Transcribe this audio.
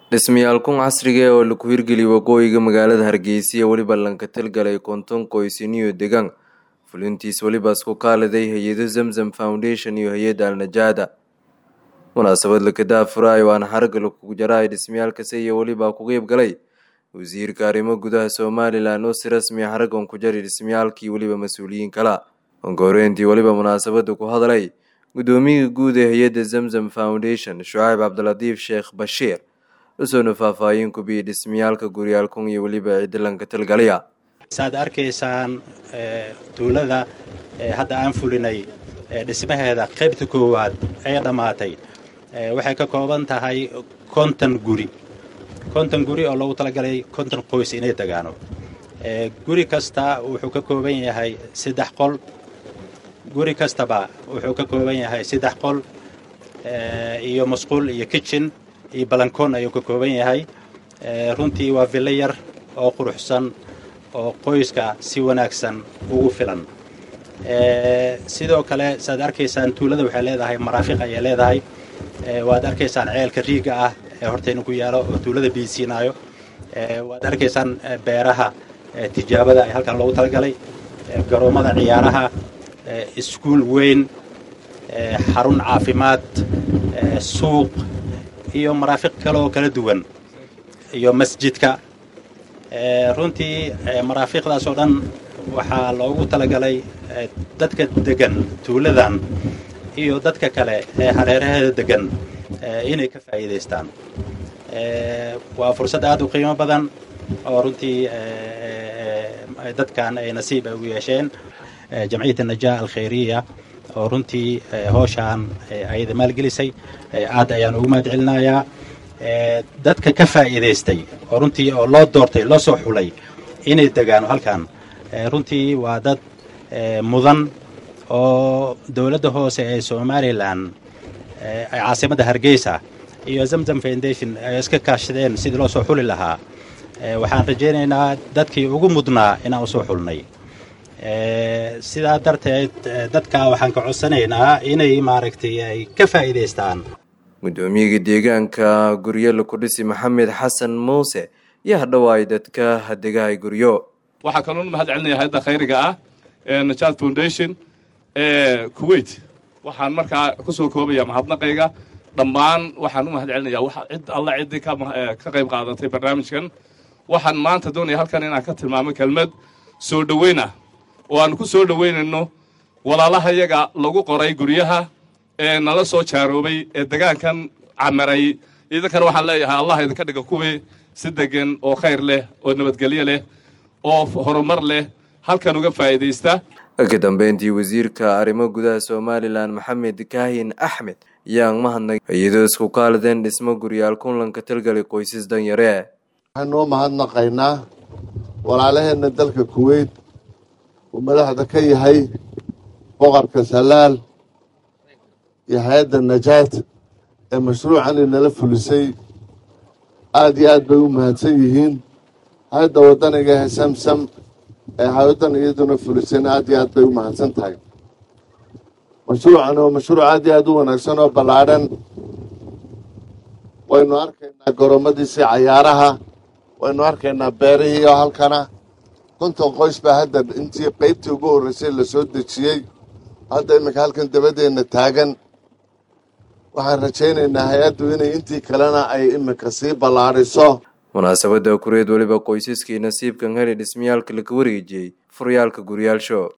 dhismayaalkun casriga oo laku hirgeliyay waqooyiga magaalada hargeysa iyo weliba lankatalgalay konton qoysiniyo degaan fulintiis weliba isku kaaliday hay-ado zamzam foundation iyo hay-adda alnajaada munaasabad lakadaa furaayo waana xarga lakugu jaraay dhismayaalkasi iyo weliba ku qeyb galay wasiirka arrimo gudaha somalilan oo si rasmiya xaragan ku jari dhismayaalkii weliba mas-uuliyiin kala onkoreyntii weliba munaasabada ku hadlay guddoomiyaha guud ee hay-adda zamzam foundation shucayb cabdilatiif sheekh bashiir usoona faahfaahin ku biyay dhismayaalka guryaalkun iyo weliba ciidalanka talgalaya saad arkaysaan tuulada hadda aan fulinay dhismaheeda qaybta koowaad ee dhammaatay waxay ka kooban tahay konton guri konton guri oo loogu talagalay konton qoys inay degaano guri kasta wuxuu ka kooban yahay saddex qol guri kastaba wuxuu ka kooban yahay saddex qol iyo masquul iyo kitchen iyo balankoon ayuu ka kooban yahay runtii waa villo yar oo quruxsan oo qoyska si wanaagsan ugu filan sidoo kale saad arkaysaan tuulada waxay leedahay maraafiq ayay leedahay waad arkaysaan ceelka riiga ah ee hortayna ku yaalo oo tuulada biisiinaayo waad arkaysaan beeraha tijaabada ee halkan loogu talagalay garoommada ciyaaraha iskuul weyn xarun caafimaad suuq iyo maraafiq kale oo kala duwan iyo masjidka runtii maraafiqdaas oo dhan waxaa loogu talagalay dadka degan tuuladan iyo dadka kale ee hareeraheeda degan inay ka faa'iidaystaan waa fursad aad u qiimo badan oo runtii dadkan ay nasiib ay ugu yeesheen jamciyat najaa alkhayriya oo runtii hooshaan ayada maalgelisay aad ayaan ugu mahad celinayaa dadka ka faa'iidaystay oo runtii oo loo doortay loo soo xulay inay degaano halkan runtii waa dad mudan oo dowladda hoose ee somalilan caasimadda hargeysa iyo zamzam foundation ay iska kaashadeen sidii loo soo xuli lahaa waxaan rajaynaynaa dadkii ugu mudnaa inaan usoo xulnay sidaa darteed dadka waxaan ka codsanaynaa inay maaragtay ay ka faa'iidaystaan guddoomiyaga deegaanka guryo laku dhisi maxamed xasan muuse iyo hadhowaay dadka hadegahay guryo waxaa kaloon mahad celinaya hay-adda khayriga ah ee najaad foundation ee kuwait waxaan markaa ku soo koobaya mahadnaqayga dhammaan waxaan u mahad celinaya cid alla ciddii ka qayb qaadatay barnaamijkan waxaan maanta doonaya halkan inaan ka tilmaamo kelmad soo dhoweyn ah oo aan ku soo dhoweynayno walaalaha yaga lagu qoray guryaha ee nala soo jaaroobay ee degaankan camaray idinkana waxaan leeyahay allah idinka dhiga kuwii si degan oo khayr leh oo nabadgelyo leh oo horumar leh halkan uga faa'iidaysta ka dambeyntii wasiirka arrimo gudaha somalilan maxamed kaahin axmed ayaan mahadnay iyadoo isku kaalideen dhismo guryaal kunlanka talgalay qoysas danyare waxaanuu mahadnaqaynaa walaalaheenna dalka kuweyt uu madaxda ka yahay boqorka salaal iyo hay-adda najaad ee mashruucan inala fulisay aada iyo aad bay u mahadsan yihiin hay-adda waddaniga ee samsam ee hay-addan iyaduna fulisayna aad iyo aad bay u mahadsan tahay mashruucan oo mashruuc aad iyo aad u wanaagsan oo ballaadhan waynu arkaynaa goromadiisii cayaaraha waynu arkaynaa beerihii oo halkana konton qoys baa hadda intii qaybtii ugu horreysay la soo dejiyey hadda iminka halkan dabadeenna taagan waxaan rajaynaynaa hay-addu inay intii kalena ay iminka sii ballaadhiso munaasabadda kureed weliba qoysaskii nasiibkan heli dhismayaalka laga wareejiyey furyaalka guryaalsho